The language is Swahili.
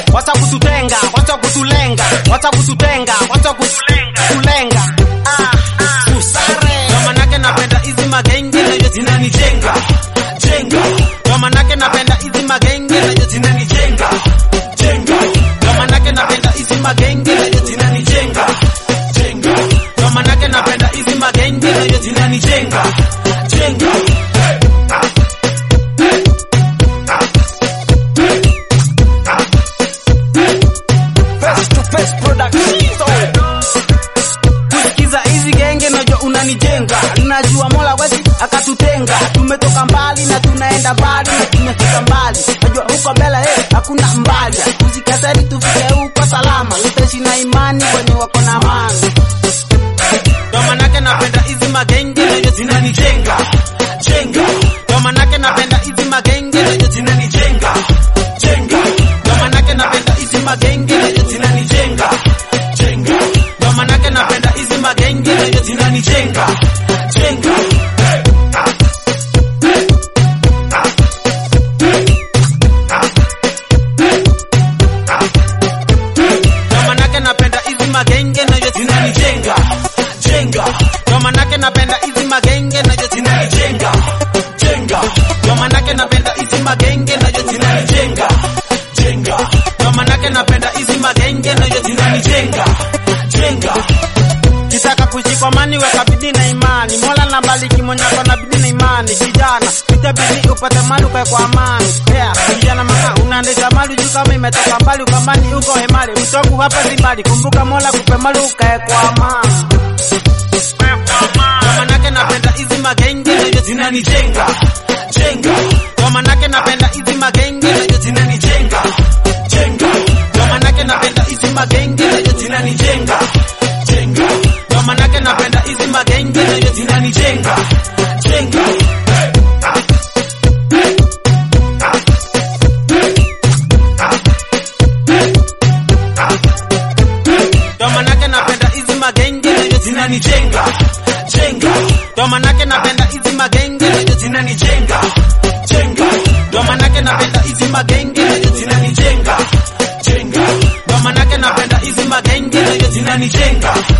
wacha kututenga wacha kutulenga wacha kututenga wacha kutulenga ah, ah, usare kwa manake napenda hizi magenge nayo zinanijenga jenga kwa manake napenda hizi magenge nayo zinanijenga jenga kwa manake napenda hizi magenge nayo zinanijenga jenga kwa manake napenda hizi magenge nayo zinanijenga jenga Face to face production. kusikiza hizi genge najua unanijenga najua mola wezi akatutenga tumetoka mbali na tunaenda mbali na tumefika mbali najua huko mbele hey, hakuna mbali usikatari tufike huko salama utaishi na imani kwenye wako na amani ndo manake napenda hizi magenge nayo zinanijenga jenga ndo manake napenda hizi magenge nayo zinanijenga jenga ndo manake napenda hizi magenge nayo zinanijenga jenga ndo manake napenda hizi magenge nayo zinanijenga jenga ndo manake napenda hizi magenge nayo zinanijenga jenga ndo manake napenda hizi magenge nayo zinanijenga jenga ndo manake napenda hizi magenge nayo zinanijenga jenga ndo manake napenda hizi magenge nayo zinanijenga jenga kitaka kuishi kwa amani weka bidii na imani mola na bariki mwenye ako na bidii na imani kijana pita bidii upate mali ukae kwa amani yeah, kijana mama unaendesha mali juu kama imetoka mbali ukambani uko hemali mtoku hapa si mbali kumbuka mola kupe mali ukae kwa amani kwa manake napenda hizi magenge nayo zinanijenga jenga kwa manake napenda hizi magenge nayo zinanijenga jenga kwa manake napenda hizi magenge nayo zinanijenga jenga kwa manake napenda hizi magenge nayo zinanijenga jenga ndo manake napenda hizi magenge nayo zinanijenga jenga ndo manake napenda hizi magenge nayo zinanijenga jenga ndo manake napenda hizi magenge nayo zinanijenga jenga ndo manake napenda hizi magenge nayo zinanijenga